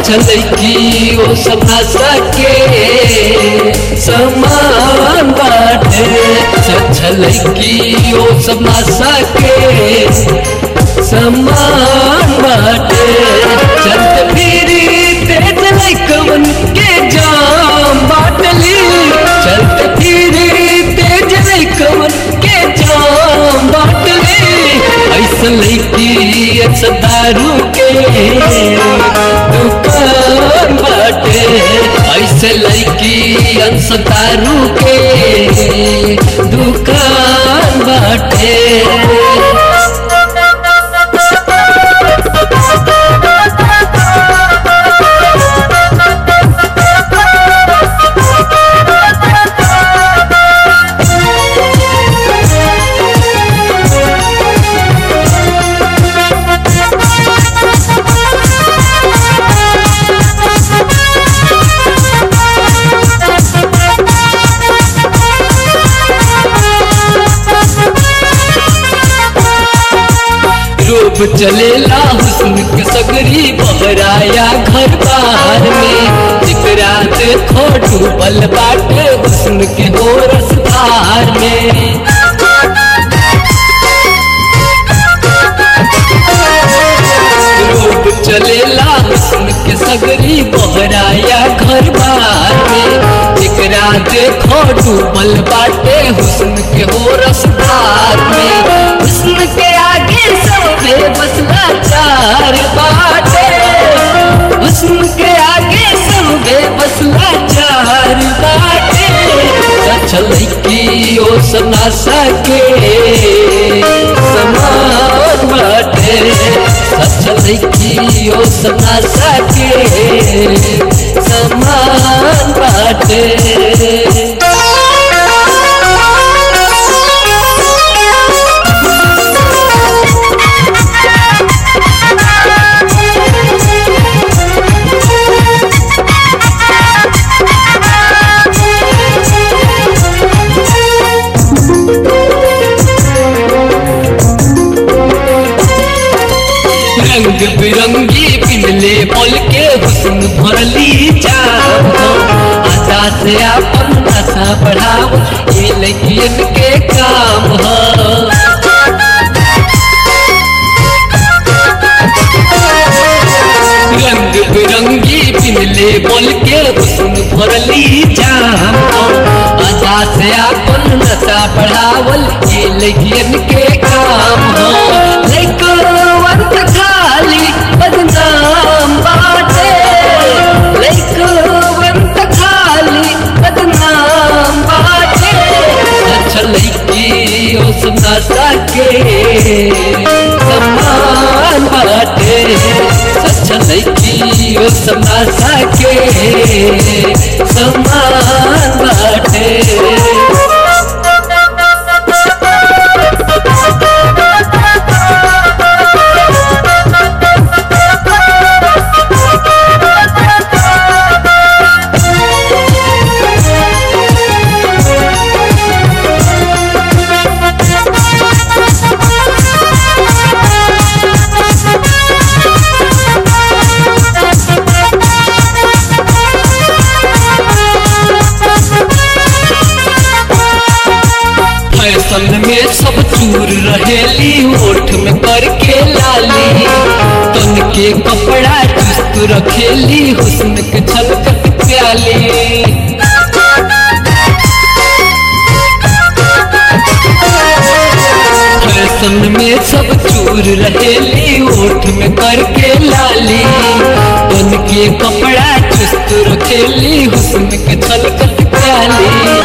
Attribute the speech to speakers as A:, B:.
A: लड़की ओ सब नशा के समान बाटे सच लड़की ओ सब नशा के समान बाटे चलत फिरी तेज लइकवन के जाम बाटली चलत फिरी तेज लइकवन के जाम बाटली ऐसा लड़की ऐसा दारू के दुकान बाटे ऐसे लड़की ऐसा दारू के दुकान बाटे रूप चलेला हुस्न के सगरी बहराया घर बार में जिकरा देखो डूबल बाटे हुस्न के हो रसधार में रूप चलेला हुस्न के सगरी बहराया घर बार में जिकरा देखो डूबल बाटे हुस्न के हो रसधार में हुस्न के आगे सबे बसला चार बाटे हुस्न के आगे सबे बसला चार बाटे चल की ओ सना सके समान बाटे सचल की ओ सना सके समान बाटे रंग बिरंगी पिनले बोल के हुस्न भरली जाम आशा से अपन नशा बढ़ाओ ये लगियन के काम ह रंग बिरंगी पिनले बोल के हुस्न भरली जाम आशा से अपन नशा बढ़ावल ये लगियन के काम ह लइकवन त खाली बदनाम बाटे लइकवन त खाली बदनाम बाटे अच्छा लइकी ओ सुना सके समान बाटे अच्छा लइकी ओ सुना सके समान बाटे फैशन में सब चूर रहेली ओठ में करके लाली तन के कपड़ा चुस्त रखेली हुस्न के छलकत प्याली फैशन में सब चूर रहेली ओठ में करके लाली तन के कपड़ा चुस्त रखेली हुस्न के छलकत प्याली